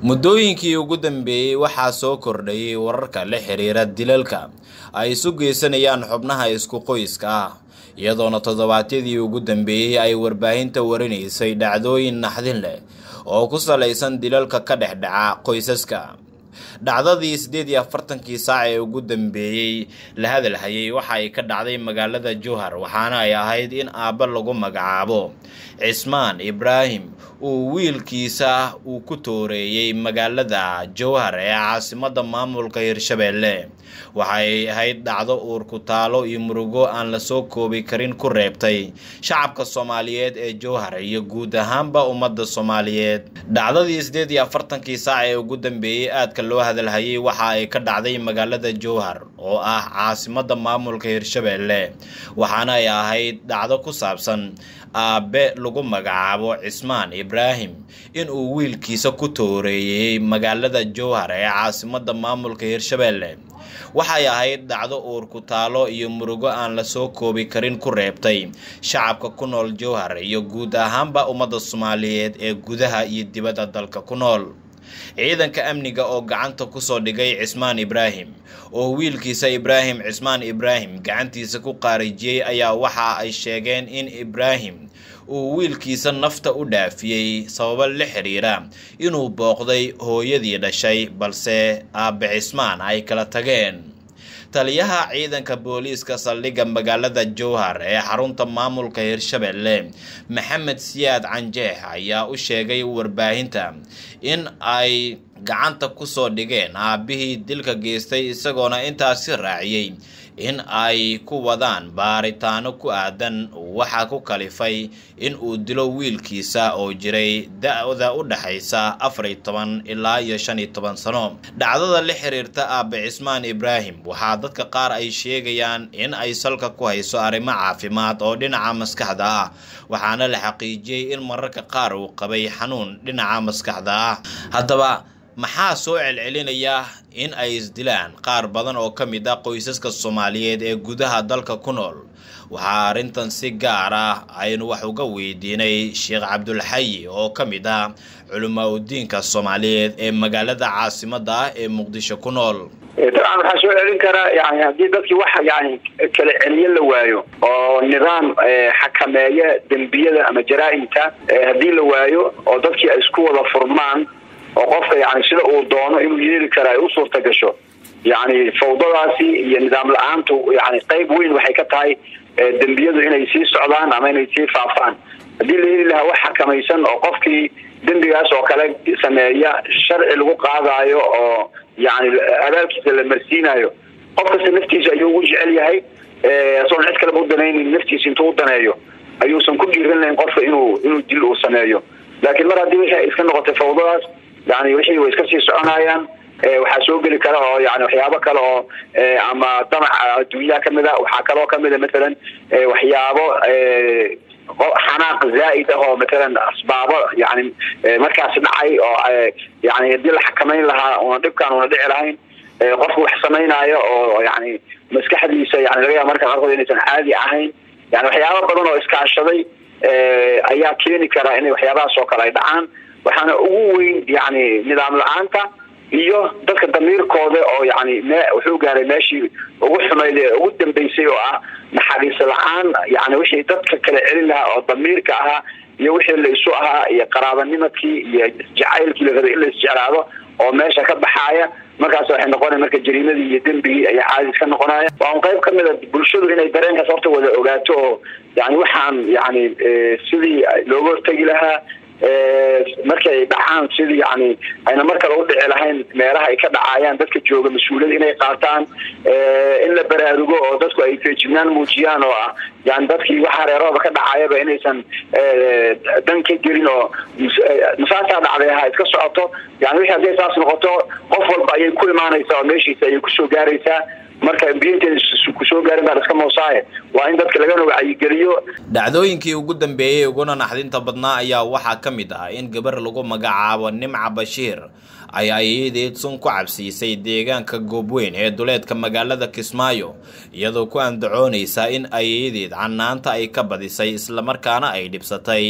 muddooyinkii ugu dambeeyey waxaa soo kordhayay wararka la xiriira dilalka ay isu geysanayaan xubnaha isku qoyska ah iyadoona toddobaadyadii ugu dambeeyey ay warbaahinta warinaysay dhacdooyin naxdin leh oo ku salaysan dilalka ka dhex dhaca qoysaska dhacdadii siddeed iyo afartankii saac ee ugu dambeeyey la hadalhayay waxa ay ka dhacday magaalada jowhar waxaana ay ahayd in aabba lagu magacaabo cismaan ibraahim uu wiilkiisa uu ku tooreeyey magaalada jowhar ee caasimadda maamulka hirshabeelle waxay ahayd dhacdo uur ku taalo iyo murugo aan lasoo koobi karin ku reebtay shacabka soomaaliyeed ee jowhar iyo guud ahaanba ummadda soomaaliyeed dhacdadii siddeed iyo afartankii saac ee ugu dambeeyey aadka loo hadalhayay waxa ay ka dhacday magaalada jowhar oo ah caasimadda maamulka hirshabeelle waxaana ay ahayd dhacdo ku saabsan aabe lagu magacaabo cismaan ibraahim inuu wiilkiisa ku tooreeyey magaalada jowhar ee caasimadda maamulka hirshabeelle waxay ahayd dhacdo uur ku taalo iyo murugo aan lasoo koobi karin ku reebtay shacabka ku nool jowhar iyo guud ahaanba ummadda soomaaliyeed ee gudaha iyo dibadda dalka ku nool ciidanka amniga oo gacanta kusoo dhigay cismaan ibraahim oo wiilkiisa ibraahim cismaan ibraahim gacantiisa ku qaarijiyey ayaa waxa ay sheegeen in ibraahim uu wiilkiisa nafta u dhaafiyey sababo la xiriira inuu booqday hooyadii dhashay balse aabbe cismaan ay kala tageen taliyaha ciidanka booliiska saldhigga magaalada jowhar ee xarunta maamulka hirshabeelle maxamed siyaad canjeex ayaa u sheegay warbaahinta in ay gacanta kusoo dhigeen aabbihii dilka geystay isagoona intaasi raaciyey in ay ku wadaan baaritaano ku aadan waxaa ku kalifay in uu dilo wiilkiisa oo jiray da-da u dhexaysa afar iyo toban ilaa iyo shan iyo toban sano dhacdada la xiriirta aabe cismaan ibraahim waxaa dadka qaar ay sheegayaan in ay salka ku hayso arrimo caafimaad oo dhinaca maskaxda ah waxaana la xaqiijiyey in mararka qaar uu qabay xanuun dhinaca maskaxda ah haddaba maxaa soo celcelinaya in ay isdilaan qaar badan oo ka mid ah qoysaska soomaaliyeed ee gudaha dalka ku nool waxaa arrintan si gaar ah aynu wax uga weydiinay sheekh cabdulxayi oo ka mid ah culamaa udiinka soomaaliyeed ee magaalada caasimadda ah ee muqdisho ku nool dabcan waxaa soo celin karaa yani haddii dadkii wax yani kala celiyo la waayo oo nidaam xakameeya dembiyada ama jaraa-imta haddii la waayo oo dadkii ay isku wada furmaan oo qofka yani sida uu doono inuu yeeli kara ay u suurta gasho yani fawdadaasi iyo nidaam la-aantu yani qayb weyn waxay ka tahay dembiyadu inay sii socdaan ama inay sii faafaan haddii la heli lahaa wax xakamaysan oo qofkii dembigaas oo kale sameeya sharci lagu qaadaayo oo yani abaalkiisa la marsiinayo qof kasta naftiisa ayuu ugu jecel yahay isagoon cid kaleba u danaynin naftiisa intuu u daneeyo ayuusan ku dhiiran lahayn qofka inuu inuu dil uu sameeyo laakiin mar haddii wixii ay iska noqotay fawdadaas yani wixii way iska sii soconayaan waxaa soo geli kara oo yani waxyaabo kale oo ama damac adduunyaha kamid a waxaa kaloo kamid a mathalan waxyaabo xanaaq zaa-id ah oo mathalan asbaabo yani markaasi dhacay oo yani haddii la xakamayn lahaa una dhibkaan una dhici lahayn qofku wax samaynayo oo yani maskaxdiisa yani laga yaaba marka qaarkood inaysan caadi ahayn yani waxyaabo badan oo iskaashaday ayaa keeni kara inay waxyaabahaas oo kale ay dhacaan waxaana ugu weyn yani nidaam la-aanta iyo dadka damiirkooda oo yani me wuxuu gaaray meeshii ugu xumayd ee ugu dambeysay oo ah naxariis la-aan yani wixii dadka kala celin lahaa oo damiirka ahaa iyo wixii la isu ahaa iyo qaraabanimadkii iyo jacaylkii la rabay in la isjeclaado oo meesha ka baxaaya markaas waxay noqonaya marka jariimadii iyo dembigii ayaa caadis ka noqonaya waa un qayb kamid a bulshadu inay dareenkaas horta wada ogaato oo yani waxaan yani sidii looga hortegi lahaa markay dhacaan sidii yani ayna mar kale u dhici lahayn meelaha ay ka dhacayaan dadka jooga mas-uuliyad inay qaataan in la baraarugo oo dadku ay feejignaan muujiyaan oo ah yani dadkii waxaa reerooda ka dhacayaba inaysan dan ka gelin oo masaasaa dhacday ha iska socoto yani wixii hadday saas noqoto qof walba ayay ku imaanaysaa oo meeshiisa ayay kusoo gaaraysaa marka biinteeda kusoo gaarin baa iska moosaaye waa in dadka lagana wacyigeliyo dhacdooyinkii ugu dambeeyey uguna naxdinta badnaa ayaa waxaa ka mid ah in gabar lagu magacaabo nimca bashiir ay ayadeed sun ku cabsiisay deegaanka goobweyn ee duleedka magaalada kismaayo iyadoo ku andacoonaysa in ayadeed canaanta ay ka badisay islamarkaana ay dhibsatay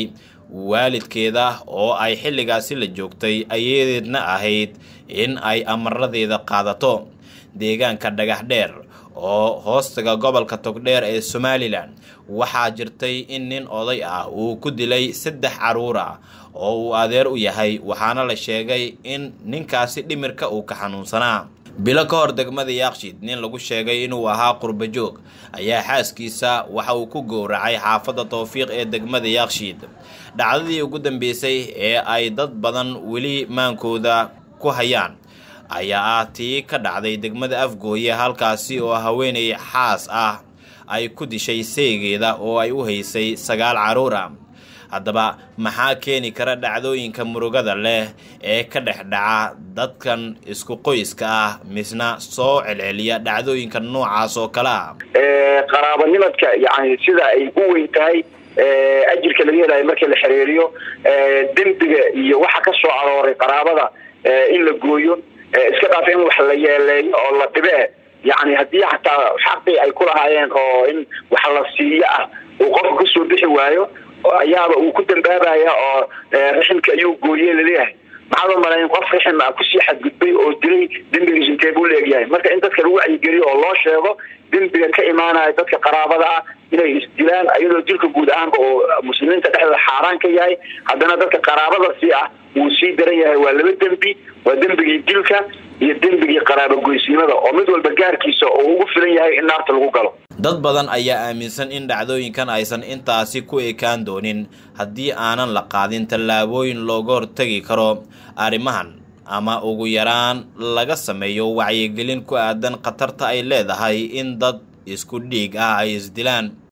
waalidkeeda oo ay xilligaasi la joogtay ayadeedna ahayd in ay amaradeeda qaadato deegaanka dhagax dheer oo hoostaga gobolka togdheer ee somalilan waxaa jirtay in nin oday ah uu ku dilay saddex carruur ah oo uu adeer u yahay waxaana la sheegay in ninkaasi dhimirka uu ka xanuunsanaa bilo ka hor degmada yaaqshiid nin lagu sheegay inuu ahaa qurbajoog ayaa xaaskiisa waxa uu ku gowracay xaafadda towfiiq ee degmada yaaqshiid dhacdadii ugu dambeysay ee ay dad badan weli maankooda ku hayaan ayaa ah tii ka dhacday degmada afgooye halkaasi oo haweenay xaas ah ay ku dishay seegeeda oo ay u haysay sagaal carruur ah haddaba maxaa keeni kara dhacdooyinka murugada leh ee ka dhex dhaca dadkan isku qoyska ah misna soo celceliya dhacdooyinka noocaas oo kale ah qaraabanimadka yani sida ay u weyn tahay ajirka laga helayo markii la xiriiriyo dembiga iyo waxa ka soo arooray qaraabada in la gooyo iska dhaaf in wax la yeeleeyo oo la dhibe yani haddii xataa xaqii ay ku lahaayeen oo in wax la siiyo ah uu qofku kasoo bixi waayo ayaaba uu ku dambaabaya oo riximka ayuu gooye laleeyahay maxaad u malayn qof rixim ah kusii xadgudbay oo dilay dembigiis intee buu leegyahay marka in dadka lagu wacyigeliyo oo loo sheego dembiga ka imaanaya dadka qaraabada ah inay isdilaan iyadoo dilka guud ahaanba oo muslimiinta dhexdooda xaaraan ka yahay haddana dadka qaraabada sii ah wuu sii daran yahay waa laba dembi waa dembigii dilka iyo dembigii qaraabogoysiimada oo mid walba gaarkiisa oo ugu filan yahay in naarta lagu galo dad badan ayaa aaminsan in dhacdooyinkan aysan intaasi ku ekaan doonin haddii aanan la qaadin tallaabooyin looga hortegi karo arrimahan ama ugu yaraan laga sameeyo wacyigelin ku aadan khatarta ay leedahay in dad isku dhiig ah ay isdilaan